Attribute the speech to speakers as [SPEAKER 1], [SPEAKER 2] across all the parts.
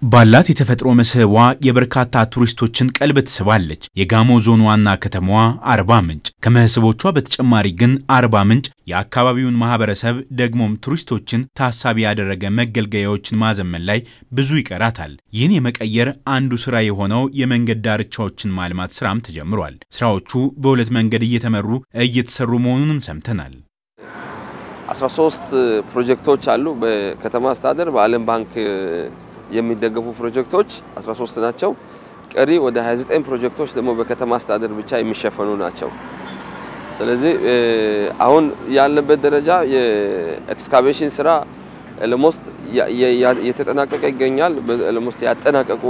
[SPEAKER 1] ባላት የተፈጥሮ መስህቧ የበርካታ ቱሪስቶችን ቀልብ ትስባለች። የጋሞ ዞን ዋና ከተማዋ አርባ ምንጭ። ከመስህቦቿ በተጨማሪ ግን አርባ ምንጭ የአካባቢውን ማህበረሰብ ደግሞም ቱሪስቶችን ታሳቢ ያደረገ መገልገያዎችን ማዘመን ላይ ብዙ ይቀራታል። ይህን የመቀየር አንዱ ስራ የሆነው የመንገድ ዳርቻዎችን ማልማት ስራም ተጀምሯል። ስራዎቹ በሁለት መንገድ እየተመሩ እየተሰሩ መሆኑንም ሰምተናል።
[SPEAKER 2] 13 ፕሮጀክቶች አሉ። በከተማ አስተዳደር በዓለም ባንክ የሚደገፉ ፕሮጀክቶች 13 ናቸው። ቀሪ ወደ 29 ፕሮጀክቶች ደግሞ በከተማ አስተዳደር ብቻ የሚሸፈኑ ናቸው። ስለዚህ አሁን ያለበት ደረጃ የኤክስካቬሽን ስራ ለሞስት የተጠናቀቀ ይገኛል። ለሞስት ያጠናቀቁ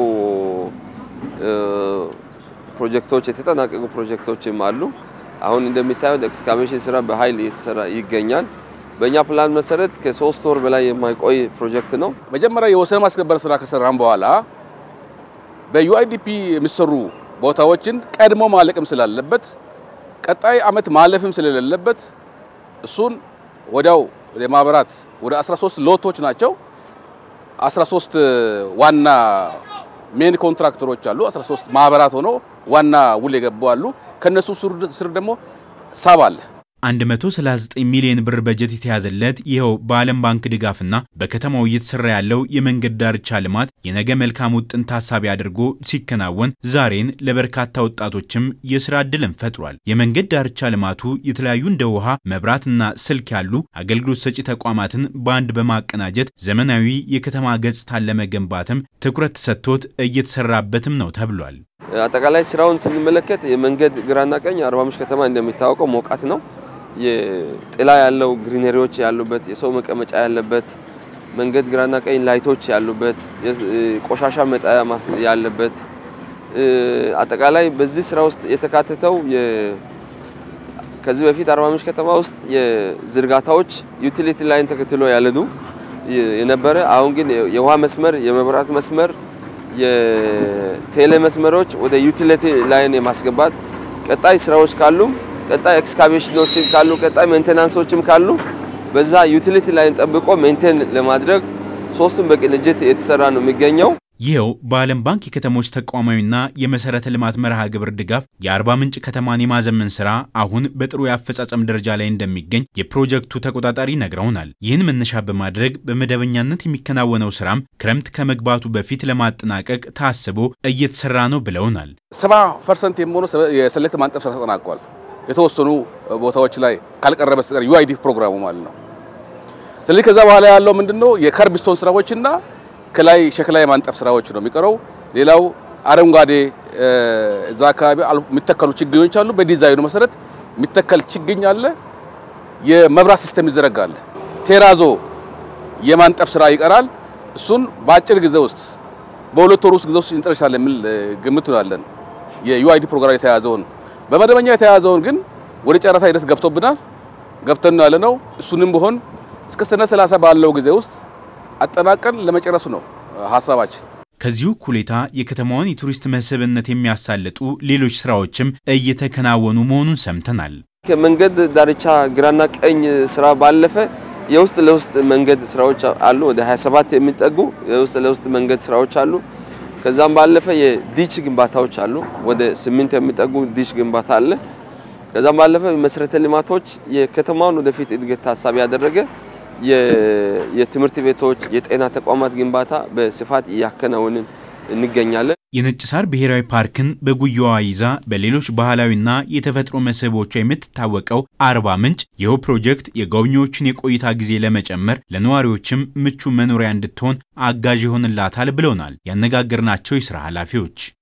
[SPEAKER 2] ፕሮጀክቶች የተጠናቀቁ ፕሮጀክቶችም አሉ። አሁን እንደሚታየው ኤክስካቬሽን ስራ በኃይል እየተሰራ ይገኛል። በእኛ ፕላን መሰረት ከሶስት ወር በላይ የማይቆይ ፕሮጀክት ነው።
[SPEAKER 3] መጀመሪያ የወሰን ማስከበር ስራ ከሰራም በኋላ በዩአይዲፒ የሚሰሩ ቦታዎችን ቀድሞ ማለቅም ስላለበት ቀጣይ አመት ማለፍም ስለሌለበት እሱን ወዲያው የማብራት ወደ 13 ሎቶች ናቸው። 13 ዋና ሜን ኮንትራክተሮች አሉ። 13 ማህበራት ሆኖ ዋና ውል የገቡ አሉ። ከነሱ ስር ደግሞ ሳብ አለ።
[SPEAKER 1] 139 ሚሊዮን ብር በጀት የተያዘለት ይኸው በዓለም ባንክ ድጋፍና በከተማው እየተሰራ ያለው የመንገድ ዳርቻ ልማት የነገ መልካም ውጥን ታሳቢ አድርጎ ሲከናወን ዛሬን ለበርካታ ወጣቶችም የስራ ዕድልን ፈጥሯል። የመንገድ ዳርቻ ልማቱ የተለያዩ እንደ ውሃ፣ መብራትና ስልክ ያሉ አገልግሎት ሰጪ ተቋማትን በአንድ በማቀናጀት ዘመናዊ የከተማ ገጽታን ለመገንባትም ትኩረት ተሰጥቶት እየተሰራበትም ነው ተብሏል።
[SPEAKER 2] አጠቃላይ ስራውን ስንመለከት የመንገድ ግራና ቀኝ አርባ ምንጭ ከተማ እንደሚታወቀው ሞቃት ነው። የጥላ ያለው ግሪነሪዎች ያሉበት የሰው መቀመጫ ያለበት መንገድ ግራና ቀኝ ላይቶች ያሉበት ቆሻሻ መጣያ ያለበት አጠቃላይ በዚህ ስራ ውስጥ የተካተተው ከዚህ በፊት አርባ ምንጭ ከተማ ውስጥ የዝርጋታዎች ዩቲሊቲ ላይን ተከትሎ ያለዱ የነበረ አሁን ግን የውሃ መስመር፣ የመብራት መስመር፣ የቴሌ መስመሮች ወደ ዩቲሊቲ ላይን የማስገባት ቀጣይ ስራዎች ካሉ ቀጣይ ኤክስካቬሽኖችም ካሉ ቀጣይ ሜንቴናንሶችም ካሉ በዛ ዩቲሊቲ ላይን ጠብቆ ሜንቴን ለማድረግ ሶስቱም በቅንጅት የተሰራ ነው የሚገኘው።
[SPEAKER 1] ይኸው በዓለም ባንክ የከተሞች ተቋማዊና የመሰረተ ልማት መርሃ ግብር ድጋፍ የአርባ ምንጭ ከተማን የማዘመን ስራ አሁን በጥሩ የአፈጻጸም ደረጃ ላይ እንደሚገኝ የፕሮጀክቱ ተቆጣጣሪ ነግረውናል። ይህን መነሻ በማድረግ በመደበኛነት የሚከናወነው ስራም ክረምት ከመግባቱ በፊት ለማጠናቀቅ ታስቦ እየተሰራ ነው ብለውናል።
[SPEAKER 3] ሰባ ፐርሰንት የሚሆኑ የሰሌክት ማንጠፍ ስራ ተጠናቋል። የተወሰኑ ቦታዎች ላይ ካልቀረ በስተቀር ዩአይዲ ፕሮግራሙ ማለት ነው። ስለዚህ ከዛ በኋላ ያለው ምንድነው የከርብስቶን ስራዎችና ከላይ ሸክላ የማንጠፍ ስራዎች ነው የሚቀረው። ሌላው አረንጓዴ እዛ አካባቢ የሚተከሉ ችግኞች አሉ። በዲዛይኑ መሰረት የሚተከል ችግኝ አለ። የመብራት ሲስተም ይዘረጋል። ቴራዞ የማንጠፍ ስራ ይቀራል። እሱን በአጭር ጊዜ ውስጥ በሁለት ወር ውስጥ ጊዜ ውስጥ እንጨርሳለን የሚል ግምት ነው ያለን። የዩአይዲ ፕሮግራም የተያዘውን በመደበኛ የተያዘውን ግን ወደ ጨረታ ሂደት ገብቶብናል ገብተን ነው ያለነው። እሱንም ቢሆን እስከ ሰኔ 30 ባለው ጊዜ ውስጥ አጠናቀን ለመጨረሱ ነው ሀሳባችን።
[SPEAKER 1] ከዚሁ እኩሌታ የከተማዋን የቱሪስት መስህብነት የሚያሳልጡ ሌሎች ስራዎችም እየተከናወኑ መሆኑን ሰምተናል።
[SPEAKER 2] ከመንገድ ዳርቻ ግራና ቀኝ ስራ ባለፈ የውስጥ ለውስጥ መንገድ ስራዎች አሉ። ወደ 27 የሚጠጉ የውስጥ ለውስጥ መንገድ ስራዎች አሉ። ከዛም ባለፈ የዲች ግንባታዎች አሉ። ወደ ስምንት የሚጠጉ ዲች ግንባታ አለ። ከዛም ባለፈ መሰረተ ልማቶች የከተማውን ወደፊት እድገት ታሳቢ ያደረገ የትምህርት ቤቶች፣ የጤና ተቋማት ግንባታ በስፋት እያከናወንን እንገኛለን።
[SPEAKER 1] የነጭ ሳር ብሔራዊ ፓርክን በጉያዋ ይዛ በሌሎች ባህላዊና የተፈጥሮ መስህቦቿ የምትታወቀው አርባ ምንጭ ይኸው ፕሮጀክት የጎብኚዎችን የቆይታ ጊዜ ለመጨመር ለነዋሪዎችም ምቹ መኖሪያ እንድትሆን አጋዥ ይሆንላታል ብለውናል ያነጋገርናቸው የስራ ኃላፊዎች።